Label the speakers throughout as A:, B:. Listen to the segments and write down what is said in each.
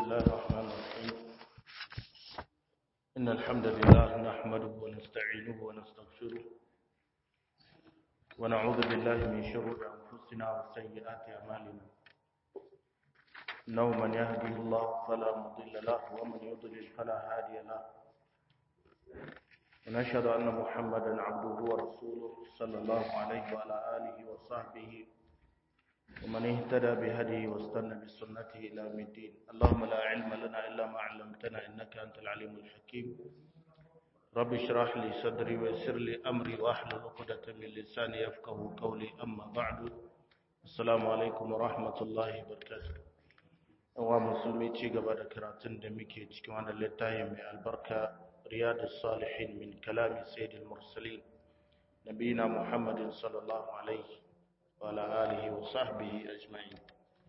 A: الله الرحمن الرحيم إن الحمد لله نحمده ونستعينه ونستغفره ونعوذ بالله من شرور أنفسنا وسيئات أعمالنا إنه من يهده الله فلا مضل له ومن يضلل فلا هادي له ونشهد أن محمدا عبده ورسوله صلى الله عليه وعلى آله وصحبه ومن اهتدى بهديه واستنى بسنته الى يوم الدين اللهم لا علم لنا الا ما علمتنا انك انت العليم الحكيم رب اشرح لي صدري ويسر لي امري واحلل عقدة من لساني يفقهوا قولي اما بعد السلام عليكم ورحمه الله وبركاته wa musulmi ci gaba da karatun da muke cikin wannan littafi mai albarka riyadus salihin min kalami sayyidil mursalin nabiyina muhammadin sallallahu alaihi wala alihi wa sahbihi ajma'in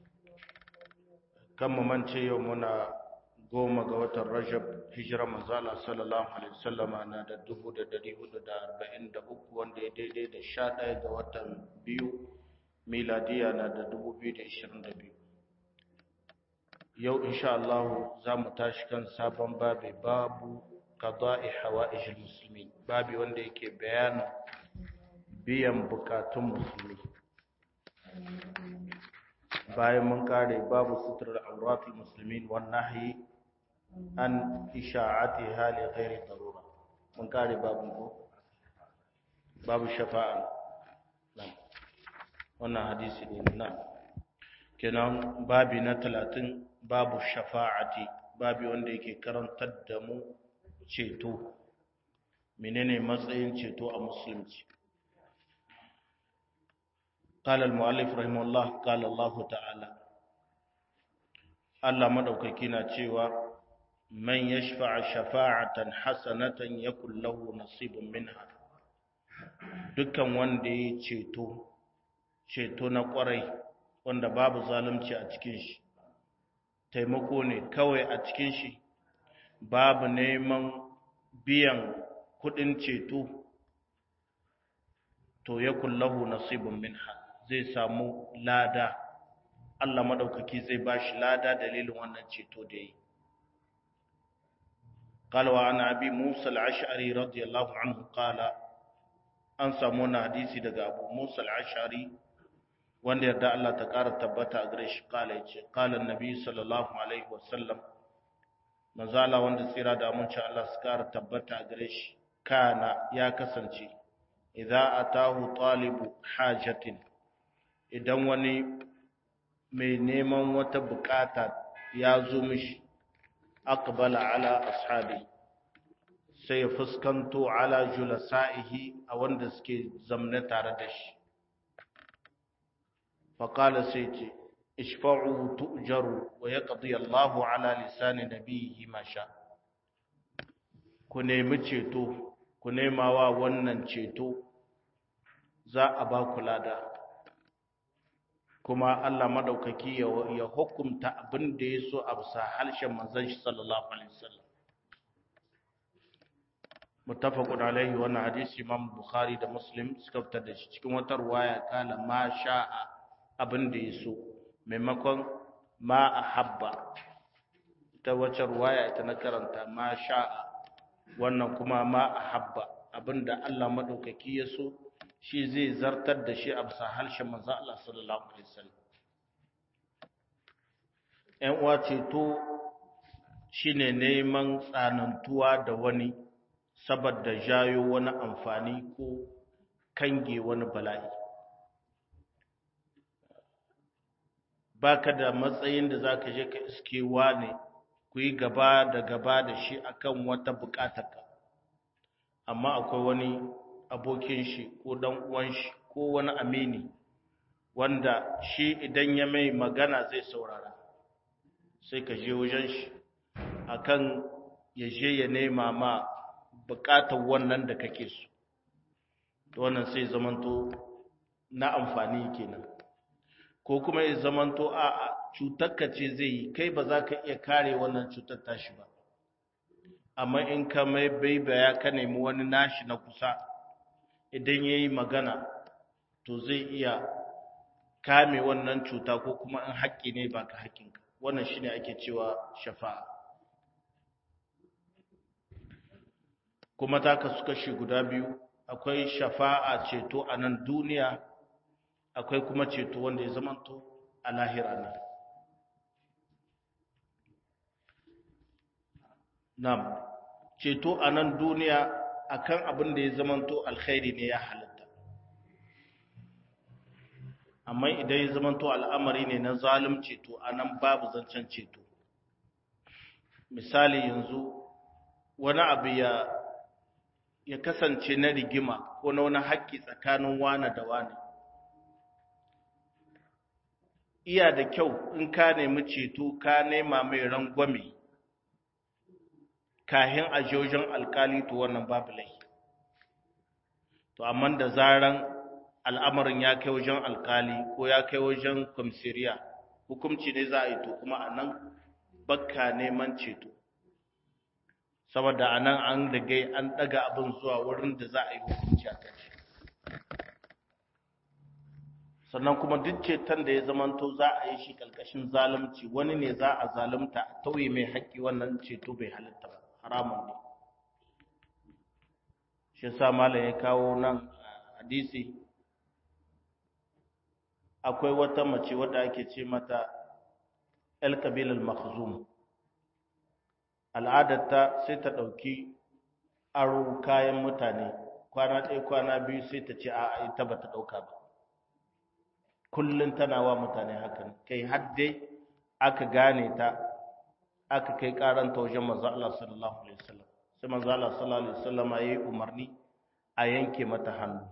A: kan mu mance yau muna goma ga watan rajab hijira manzala sallallahu alaihi wasallama na da dubu da dari hudu da arba'in da uku wanda ya daidai da sha ɗaya ga watan biyu miladiya na da dubu biyu da ishirin da biyu yau insha Allah za mu tashi kan sabon babi babu qada'i hawa'ijil muslimin babi wanda yake bayanin biyan bukatun musulmi bayan mun kare babu suturar auratul muslimin wan nahyi an isha'ati hali ghairi darura mun kare babu ko babu shafa'a nan wannan hadisi ne nan kenan babi na 30 babu shafa'ati babi wanda yake karantar da mu ceto menene matsayin ceto a musulunci قال المؤلف رحمه الله قال الله تعالى Allah madaukaki na cewa man yashfa'a shafa'atan hasanatan yakul lahu nasibun minha dukkan wanda ya ceto ceto na kwarai wanda babu zalunci a cikin shi taimako ne kawai a cikin shi babu neman biyan kudin ceto to yakul lahu nasibun minha zai samu lada Allah madaukaki zai bashi lada dalilin wannan ceto da yi قال وعن ابي موسى الاشعري رضي الله عنه قال an samu wani hadisi daga abu musa al-ashari wanda yarda Allah ta ƙara tabbata a gare shi kala yace qala annabi sallallahu alaihi wasallam manzala wanda tsira da aminci Allah su ƙara tabbata a gare shi kana ya kasance idza atahu talibu hajatin idan wani mai neman wata bukata ya zo mishi aqbala ala ashabi sai ya fuskanto ala julasa'ihi a wanda suke zamne tare da shi faqala sai ce ishfa'u tu'jaru wa yaqdi Allahu ala lisani nabiyhi ma sha ku nemi ceto ku nema wa wannan ceto za a ba ku lada kuma Allah madaukaki ya hukunta abin da ya so a bisa harshen manzon shi sallallahu alaihi wasallam muttafaqun alaihi wannan hadisi Imam Bukhari da Muslim suka fitar da shi cikin wata riwaya kana ma sha'a abin da ya so maimakon ma ahabba ta wacce riwaya ita na karanta ma sha'a wannan kuma ma ahabba abinda Allah madaukaki ya so shi zai zartar da shi a bisa harshen manzo Allah sallallahu alaihi wasallam ƴan uwa ceto shine neman tsanantuwa da wani saboda jayo wani amfani ko kange wani bala'i baka da matsayin da zaka je ka iskewa ne ku yi gaba da gaba da shi akan wata bukatarka amma akwai wani abokin shi ko dan uwan shi ko wani amini wanda shi idan ya mai magana zai saurara sai ka je wajen shi akan ya je ya nema ma bukatar wannan da kake so to wannan sai zamanto na amfani kenan ko kuma ya zamanto a a cutarka ce zai yi kai ba za ka iya kare wannan cutar tashi ba amma in ka mai baibaya ka nemi wani nashi na kusa idan ya yi magana to zai iya kame wannan cuta ko kuma in haƙƙi ne ba ka haƙƙinka wannan shine ake cewa shafa'a kuma ta kasu kashi guda biyu akwai shafa'a ceto a nan duniya akwai kuma ceto wanda ya zamanto a lahira ne nam ceto a nan duniya akan abin da ya zamanto alkhairi ne ya halatta amma idan ya zamanto al'amari ne na zalunci to a nan babu zancen ceto misali yanzu wani abu ya ya kasance na rigima ko na wani haƙƙi tsakanin wane da wane iya da kyau in ka nemi ceto ka nema mai rangwame kahin a jojin alkali to wannan babu lai to amma da zaran al'amarin ya kai wajen alkali ko ya kai wajen kwamsiriya hukumci ne za a yi to kuma a nan bakka neman ceto saboda a nan an rigai an ɗaga abin zuwa wurin da za a yi hukunci a kan shi sannan kuma duk ceton da ya zamanto za a yi shi ƙarƙashin zalunci wani ne za a zalunta a tauye mai haƙƙi wannan ceto bai halitta ba haramun ne shi sa malam ya kawo nan hadisi akwai wata mace wadda ake ce mata el kabilal makhzum al'adarta sai ta ɗauki aro kayan mutane kwana ɗaya kwana biyu sai ta ce a ita ba ta ɗauka ba kullum tana wa mutane hakan kai har dai aka gane ta aka kai karanta wajen manzo Allah sallallahu alaihi wasallam sai manzo Allah sallallahu alaihi wasallam yayi umarni a yanke mata hannu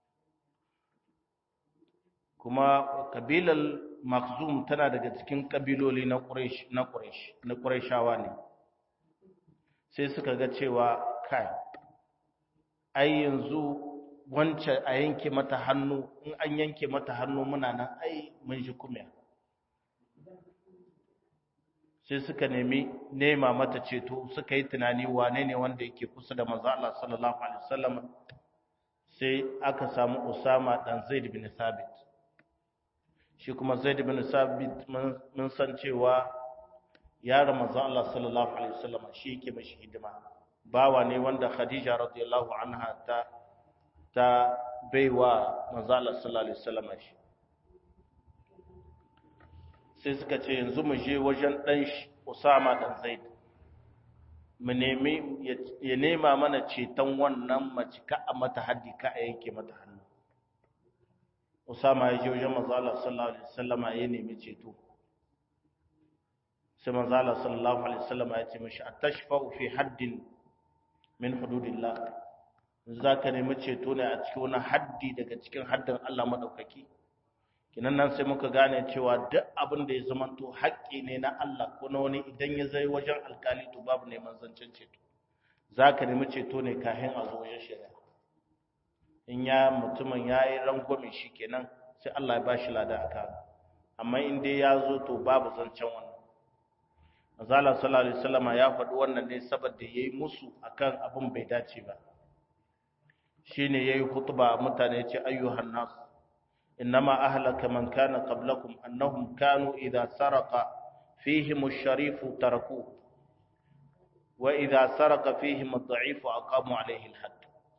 A: kuma kabilal Makhzum tana daga cikin kabiloli na Quraysh na Quraysh na Qurayshawa ne sai suka ga cewa kai ai yanzu wancan a yanke mata hannu in an yanke mata hannu muna nan ai mun shi kuma sai suka nemi nema mata ceto suka yi tunani wane ne wanda yake kusa da manzo Allah sallallahu alaihi wasallam sai aka samu Usama dan Zaid bin Thabit shi kuma Zaid bin Thabit mun san cewa yaron manzo Allah sallallahu alaihi wasallam shi yake mashi hidima bawa ne wanda Khadija radiyallahu anha ta ta baiwa manzo Allah sallallahu alaihi wasallam shi sai suka ce yanzu mu je wajen dan Usama dan Zaid mu nemi ya nema mana ceton wannan mace ka a mata haddi ka a yanke mata hannu Usama ya je wajen manzo Allah sallallahu alaihi wasallam ya nemi ceto sai manzo Allah sallallahu alaihi wasallam ya ce mishi atashfa'u fi haddin min hududillah zaka nemi ceto ne a cikin wani haddi daga cikin haddin Allah madaukaki kinan nan sai muka gane cewa duk abin da ya zamanto haƙƙi ne na Allah ko na wani idan ya zai wajen alkali to babu neman zancen ceto zaka nemi ceto ne kafin a zo wajen shari'a in ya mutumin yayi rangwame shi kenan sai Allah ya bashi lada aka amma in dai ya zo to babu zancen wannan Azala sallallahu alaihi wasallama ya faɗi wannan ne saboda yayi musu akan abin bai dace ba shine yayi khutba mutane ce ayyuhan nas innama ahlaka man kana qablakum annahum kanu idha saraqa fihim ash-sharif taraku wa idha saraqa fihim ad-da'if aqamu alayhi al-hadd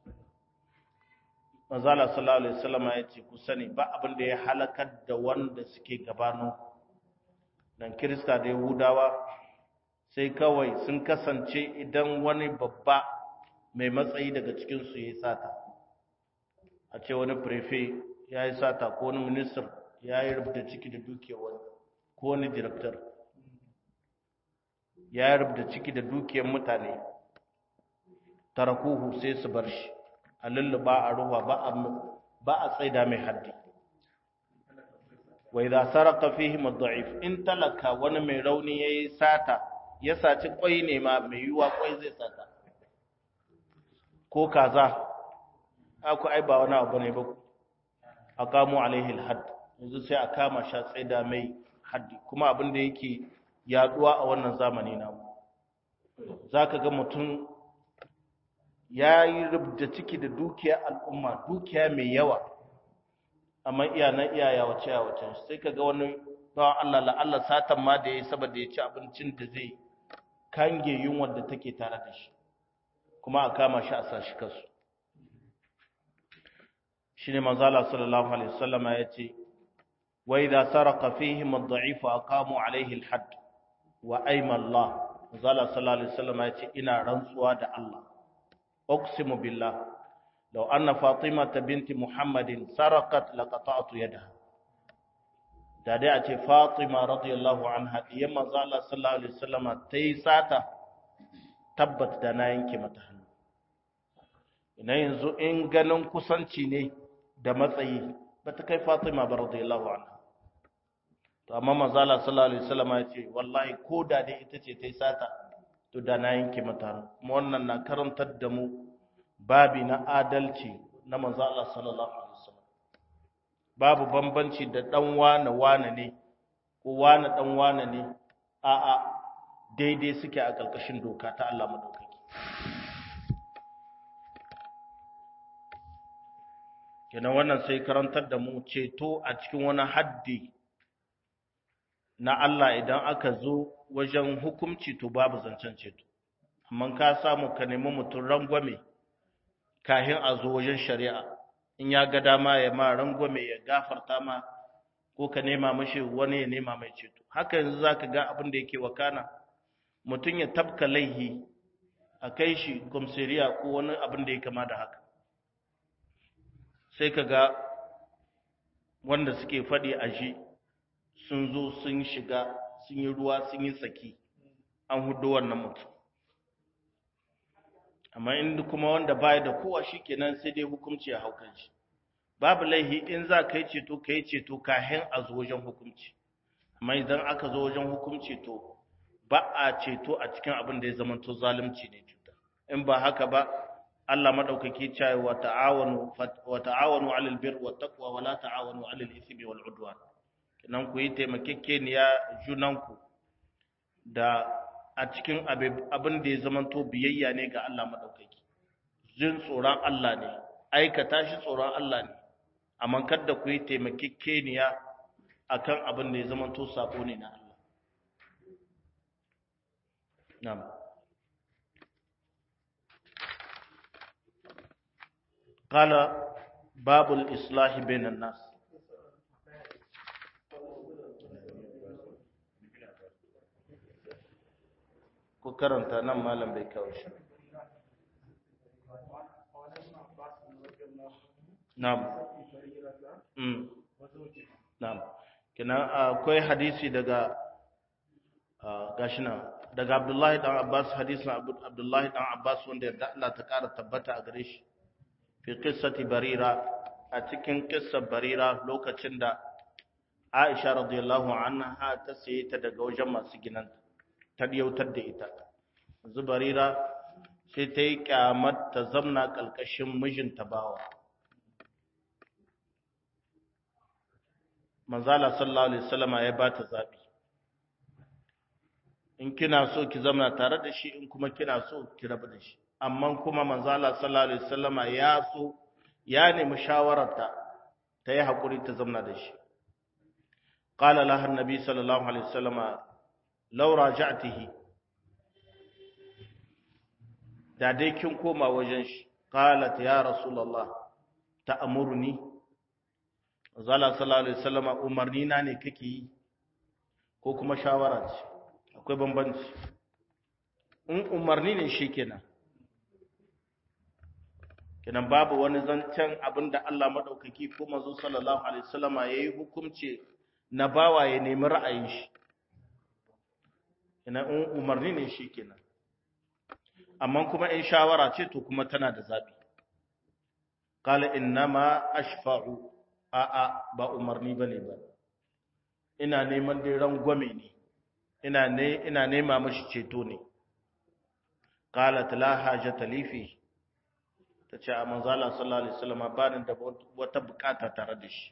A: Azala sallallahu alaihi wasallama yace ku sani ba abin da ya halakar da wanda suke gabano nan kirista da yahudawa sai kawai sun kasance idan wani babba mai matsayi daga cikinsu ya yi sata a ce wani prefe ya yi sata ko wani minister ya yi rubuta ciki da dukiyar wani ko wani director ya yi rubuta ciki da dukiyar mutane tarakuhu sai su bar shi a lulluba a ruwa ba a tsaida mai haddi wa idza sarqa fihim ad-da'if in talaka wani mai rauni yayi sata ya saci kwai ne ma mai yiwa kwai zai sata ko kaza aku ai ba wani abu ne ba aqamu alaihi al-hadd yanzu sai a kama sha tsaida mai haddi kuma abin da yake yaduwa a wannan zamani namu zaka ga mutum yayi rubda ciki da dukiya al'umma dukiya mai yawa amma iya na iyaya wace a wacen sai ka ga wani bawan Allah la Allah satan ma da yayi saboda ya ci abincin da zai kange yunwar da take tare da shi kuma a kama shi a sashi kasu shine manzo Allah sallallahu alaihi wasallam ya ce wa idza saraqa fihim ad-da'if aqamu alaihi al-hadd wa ayma Allah manzo Allah sallallahu alaihi wasallam ya ce ina rantsuwa da Allah uqsimu billah law anna fatimata binti muhammadin saraqat laqata'tu yadaha da dai a ce fatima radiyallahu anha diyan manzo Allah sallallahu alaihi wasallam tayi sata tabbat da na yanke mata hannu ina yanzu in ganin kusanci ne da matsayi ba ta kai fatima ba radiyallahu anha to amma manzo Allah sallallahu alaihi wasallam ya ce wallahi ko da dai ita ce tayi sata to da na yanke mata hannu kuma wannan na karantar da mu babi na adalci na manzo Allah sallallahu alaihi wasallam babu bambanci da dan wane wane ne ko wane dan wane ne a'a daidai suke a ƙarƙashin doka ta Allah madaukaki kenan wannan sai karantar da mu ceto a cikin wani haddi na Allah idan aka zo wajen hukumci to babu zancen ceto amma ka samu ka nemi mutum rangwame kahin a zo wajen shari'a in ya ga dama ya ma rangwame ya gafarta ma ko ka nema mashi wani ya nema mai ceto haka yanzu zaka ga abin da yake wakana mutum ya tabka laihi a kai shi komsiriya ko wani abin da ya kama da haka sai ka ga wanda suke faɗi a shi sun zo sun shiga sun yi ruwa sun yi tsaki an hudu wannan mutum amma inda kuma wanda baya da kowa shi kenan sai dai hukunci ya haukan shi babu laihi in za ka yi ceto ka yi ceto kahin a zo wajen hukunci amma idan aka zo wajen hukunci to ba a ceto a cikin abin da ya zamanto zalunci ne cuta in ba haka ba Allah madaukaki cewa wa ta'awanu wa ta'awanu 'alal birri wat taqwa wa la ta'awanu 'alal ithmi wal 'udwan kinan ku yi taimakekeniya junanku da a cikin abin da ya zamanto biyayya ne ga Allah madaukaki jin tsoron Allah ne aikata shi tsoron Allah ne amma kada ku yi taimakekeniya akan abin da ya zamanto sabo ne na Allah na'am قال باب الإصلاح بين الناس ku karanta nan malam bai kawo shi na'am mm na'am kina akwai hadisi daga gashi nan daga Abdullahi dan Abbas hadisin Abdullahi dan Abbas wanda ya Allah ta kara tabbata a gare shi fi qissati barira a cikin qissar barira lokacin da Aisha radiyallahu anha ta saye ta daga wajen masu ginanta ta yautar da ita yanzu barira sai ta yi kyamar ta zamna ƙalƙashin mijinta bawa manzala sallallahu alaihi wasallama ya ba ta zaɓi in kina so ki zamna tare da shi in kuma kina so ki rabu da shi amma kuma manzala sallallahu alaihi wasallama ya so ya nemi shawararta ta yi haƙuri ta zamna da shi قال لها النبي صلى الله عليه وسلم لو راجعته da dai kin koma wajen shi qalat ya rasulullah ta'muruni zalla sallallahu alaihi wasallam umarni na ne kake yi ko kuma shawara ce akwai bambanci in umarni ne shikenan kenan babu wani zancen abinda Allah madaukaki ko manzo sallallahu alaihi wasallam yayi hukunci na bawa ya nemi ra'ayin shi ina in umarni ne shi kenan amma kuma in shawara ce to kuma tana da zabi qala innama ashfa'u a a ba umarni bane ba ina neman dai rangwame ne ina ne ina nema mashi ceto ne qalat la hajata li fi tace a manzo Allah sallallahu alaihi wasallam ba ni da wata bukata tare da shi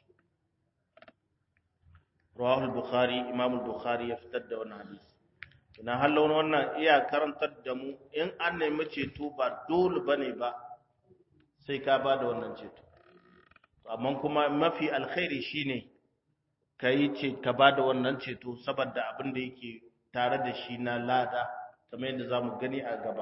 A: rawahu al-bukhari imam al-bukhari ya fitar da wannan hadisi ina halon wannan iya karantar da mu in an nemi ceto ba dole bane ba sai ka ba da wannan ceto amma kuma mafi alkhairi shine ka yi ce ka ba da wannan ceto saboda abin da yake tare da shi na lada kamar yadda za mu gani a gaba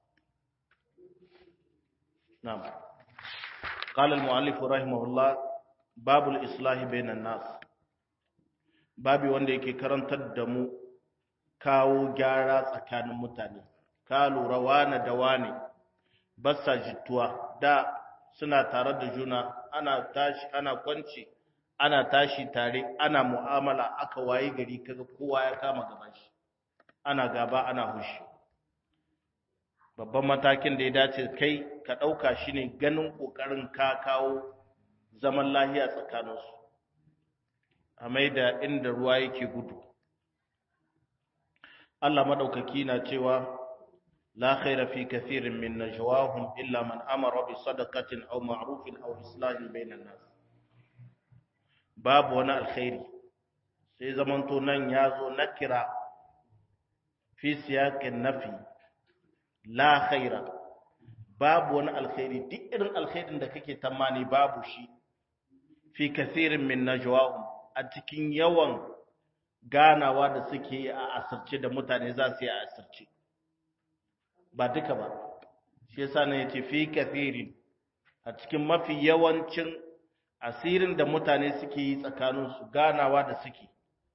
A: na'am قال المؤلف رحمه الله باب الإصلاح بين الناس babi wanda yake karantar da mu kawo gyara tsakanin mutane ka lura wane da wane ba sa jituwa da suna tare da juna ana tashi ana kwanci ana tashi tare ana mu'amala aka waye gari kaga kowa ya kama gaban shi ana gaba ana hushi babban matakin da ya dace kai ka ɗauka shi ne ganin ƙoƙarin ka kawo zaman lahiya tsakaninsu a mai da inda ruwa yake gudu Allah maɗaukaki na cewa la khaira fi kathirin min najwahum illa man amara bi sadaqatin aw ma'rufin aw islahin bainan nas babu wani alkhairi sai zamanto nan ya zo nakira fi siyaqin nafi la khaira babu wani alkhairi duk irin alkhairin da kake tamani babu shi fi kathirin min najwahum a cikin yawan ganawa da suke yi a asirce da mutane za su yi a asirce ba duka ba shi yasa ne yace fi kathirin a cikin mafi yawancin asirin da mutane suke yi tsakaninsu ganawa da suke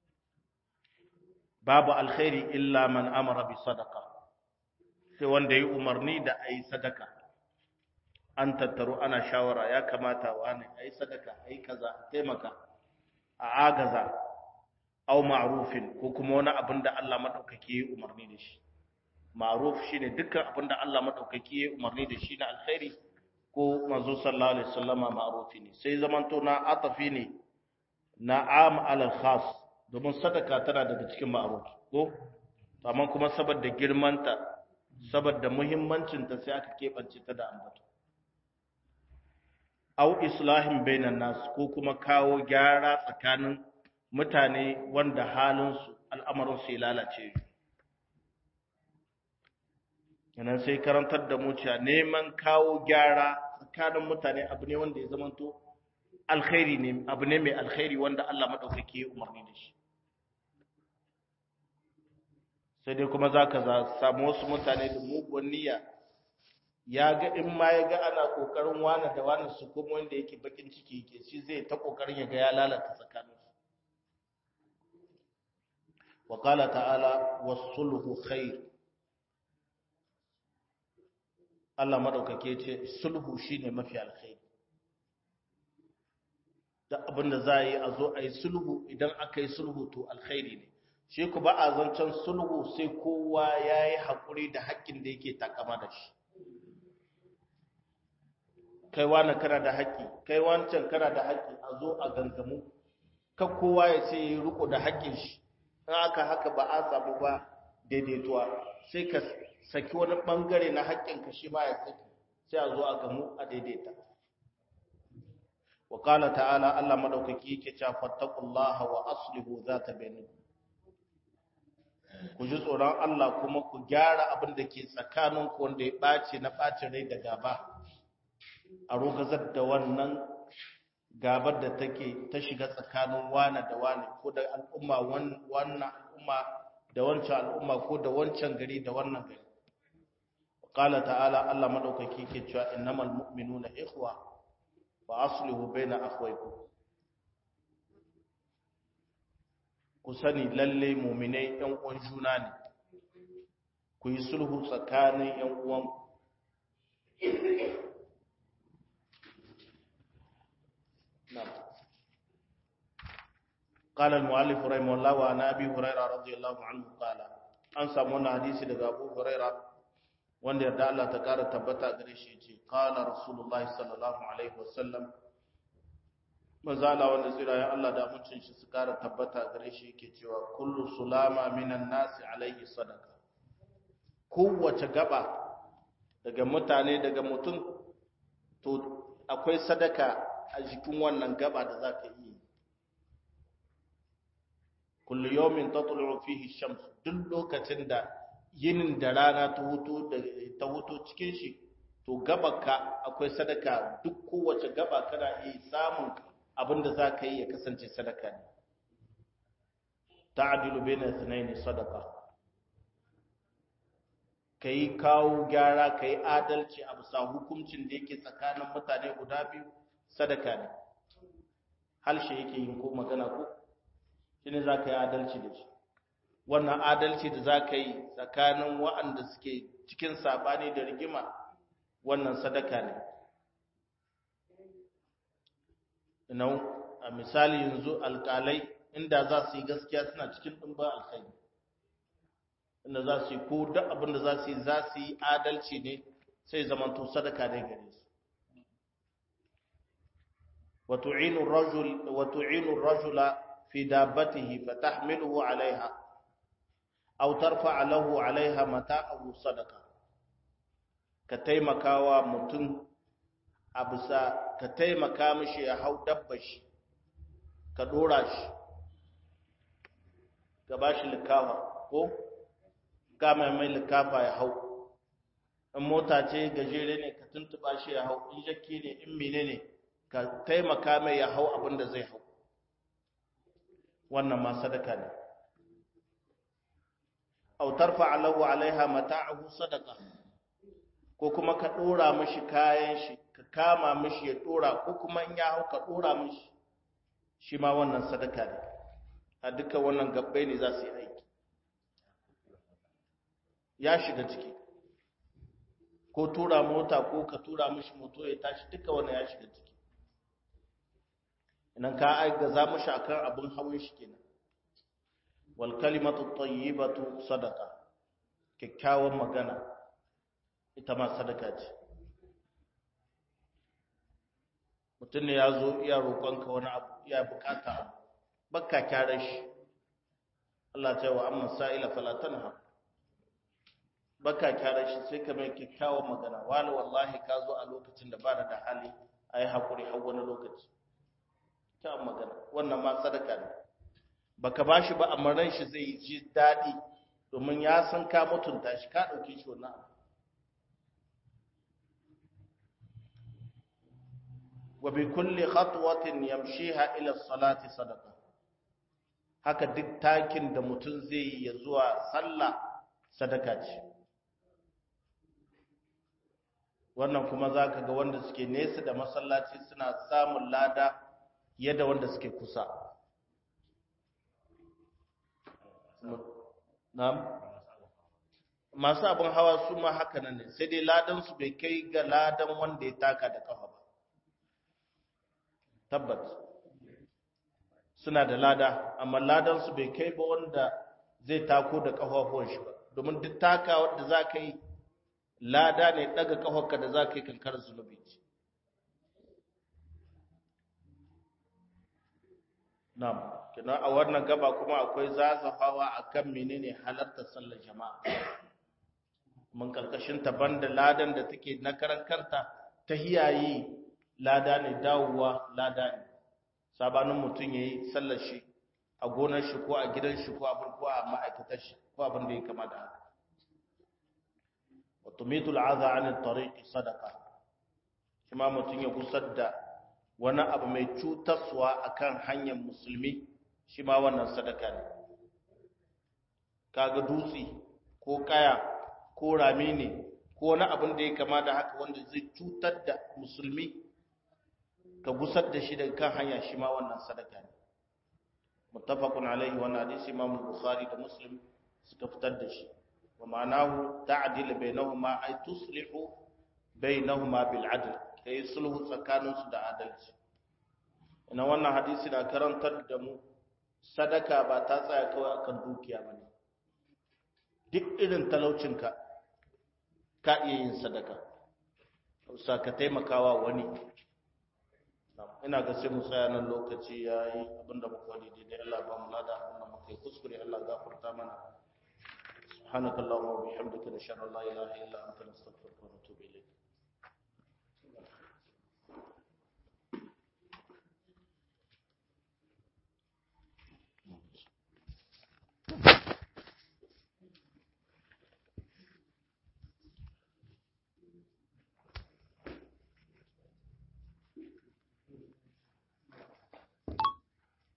A: babu alkhairi illa man amara bi sadaqa sai wanda yi umarni da a yi sadaka an tattaru ana shawara ya kamata wani a yi sadaka a yi kaza a taimaka a agaza au ma'rufin ko kuma wani abin da Allah maɗaukaki ya umarni da shi ma'ruf shi ne dukkan abin da Allah maɗaukaki ya umarni da shi na alkhairi ko manzo sallallahu alaihi wasallama ma'rufi ne sai zamanto na atafi ne na am alal khas domin sadaka tana daga cikin ma'ruf ko amma kuma saboda girmanta saboda muhimmancinta sai aka keɓance ta da ambato au islahin bainan nas ko kuma kawo gyara tsakanin mutane wanda halinsu al'amarinsu ya lalace yanan sai karantar da mu cewa neman kawo gyara tsakanin mutane abu ne wanda ya zamanto alkhairi ne abu ne mai alkhairi wanda Allah madaukake ya umarni da shi sai dai kuma za ka samu wasu mutane da muguwan niyya ya ga in ma ya ga ana kokarin wani da wani su kuma wanda yake bakin ciki yake shi zai ta kokarin ya ga ya lalata tsakaninsu wa qala ta'ala was-sulhu khair Allah madaukake ce sulhu shine mafi alkhairi da abinda za yi a zo a yi sulhu idan aka yi sulhu to alkhairi ne shi ku ba a zancen sulhu sai kowa ya yi haƙuri da haƙƙin da yake takama da shi kai wani kana da haƙƙi kai wancan kana da haƙƙi a zo a gangamu kan kowa ya ce ya riko da haƙƙin shi in aka haka ba a samu ba daidaituwa sai ka saki wani ɓangare na haƙƙin ka shi ma ya saki sai a zo a gamu a daidaita wa ta'ala Allah madaukaki yake cewa fattaqullaha wa aslihu zata bainakum ku ji tsoron Allah kuma ku gyara abin da ke tsakaninku wanda ya ɓace na ɓacin rai da gaba a rogazar da wannan gabar da take ta shiga tsakanin wane da wane ko da al'umma wannan al'umma da wancan al'umma ko da wancan gari da wannan gari qala ta'ala Allah madaukaki ke cewa innamal mu'minuna ikhwa fa aslihu baina akhwaykum ku sani lalle muminai ‘yan uwan juna ne, ku yi sulhu tsakanin ‘yan uwan قال المؤلف رحمه الله وعن ابي هريره رضي الله عنه قال an samu wannan hadisi daga Abu Huraira wanda yarda Allah ta kara tabbata gare shi yace qala rasulullahi sallallahu alaihi wasallam manzo Allah wanda tsira ya Allah da mutuncin shi su kara tabbata gare shi yake cewa kullu sulama minan nasi alaihi sadaka kowace gaba daga mutane daga mutum to akwai sadaka a jikin wannan gaba da zaka yi kullu yawmin tatlu'u fihi shams duk lokacin da yinin da rana ta hutu ta hutu cikin shi to gabaka akwai sadaka duk kowace gaba kana iya samun abin da za ka yi ya kasance sadaka ne ta'dilu bayna ithnayn sadaqa kai kawo gyara kai adalci a bisa hukuncin da yake tsakanin mutane guda biyu sadaka ne halshe yake yin ko magana ko shine zaka yi adalci da shi wannan adalci da zaka yi tsakanin waɗanda suke cikin sabani da rigima wannan sadaka ne ina a misali yanzu alƙalai inda za su yi gaskiya suna cikin ɗumba alkhairi inda za su yi ko duk abin da za su yi za su yi adalci ne sai zamanto sadaka ne gare su وتعين الرجل وتعين الرجل في دابته فتحمله عليها أو ترفع له عليها متاعه صدقة كتيمكاوا متن أبسا كتيمكا مشي يحو دبش كدوراش كباش لكاوا ko kama mai likafa ya hau in mota ce gajere ne ka tuntuba shi ya hau in jakki ne in mine ne ka taimaka mai ya hau abin da zai hau wannan ma sadaka ne autar fa'alahu alaiha mata'ahu sadaka ko kuma ka dora mishi kayan shi ka kama mishi ya dora ko kuma in ya hau ka dora mishi shi ma wannan sadaka ne a duka wannan gabbai ne za su yi aiki ya shiga ciki ko tura mota ko ka tura mishi moto ya tashi duka wannan ya shiga ciki idan ka aika za mu akan abin hawan shi kenan wal kalimatu tayyibatu sadaqa kikkiawan magana ita ma sadaka ce mutum ne ya zo iya roƙonka wani abu iya bukata abu bakka kyara shi Allah ta yi wa amma sa'ila fala tanha bakka kyara shi sai ka mai kikkiawan magana wala wallahi ka zo a lokacin da ba da hali ayi hakuri har wani lokaci ta magana wannan ma sadaka ne baka bashi ba amma ran shi zai ji dadi domin ya san ka mutunta shi ka dauke shi wannan wa bi kulli khatwatin yamshiha ila salati sadaqa haka duk takin da mutum zai yi ya zuwa sallah sadaka ce wannan kuma zaka ga wanda suke nesa da masallaci suna samun lada yadda wanda suke kusa na'am masu abin hawa su ma haka nan ne sai dai ladan su bai kai ga ladan wanda ya taka da kafa ba tabbat suna da lada amma ladan su bai kai ba wanda zai tako da kafafuwan shi ba domin duk taka wanda za ka yi lada ne daga kafarka da za ka yi kankar zunubi ce Na'am, kina a wannan gaba kuma akwai zazafawa akan menene halartar sallar jama'a. Mun karkashin ta banda ladan da take na karan kanta ta hiyayi lada ne dawowa lada ne. Sabanin mutum yayi sallar shi a gonar shi ko a gidan shi ko abin ko a ma'aikatar shi ko abin da ya kama da haka. Wa tumitul adha 'an at-tariq sadaqa. Kuma mutum ya gusar da wani abu mai cutarwa akan hanyar musulmi shi ma wannan sadaka ne kaga dutse ko kaya ko rami ne ko wani abin da ya kama da haka wanda zai cutar da musulmi ka gusar da shi daga kan hanya shi ma wannan sadaka ne muttafaqun alaihi wa hadisi imam bukhari da muslim suka fitar da shi wa ma'anahu ta'dil bainahuma ay tuslihu bainahuma bil adl kai sulhu tsakaninsu da adalci ina wannan hadisi na karantar da mu sadaka ba ta tsaya kawai akan dukiya ba ne duk irin talaucinka ka iya yin sadaka sa ka taimakawa wani ina ga sai mu tsaya nan lokaci ya yi abinda muka wani daidai Allah ba mu lada abinda muka yi kuskure Allah gafarta mana سبحانك اللهم وبحمدك نشهد ان لا اله الا انت نستغفرك ونتوب اليك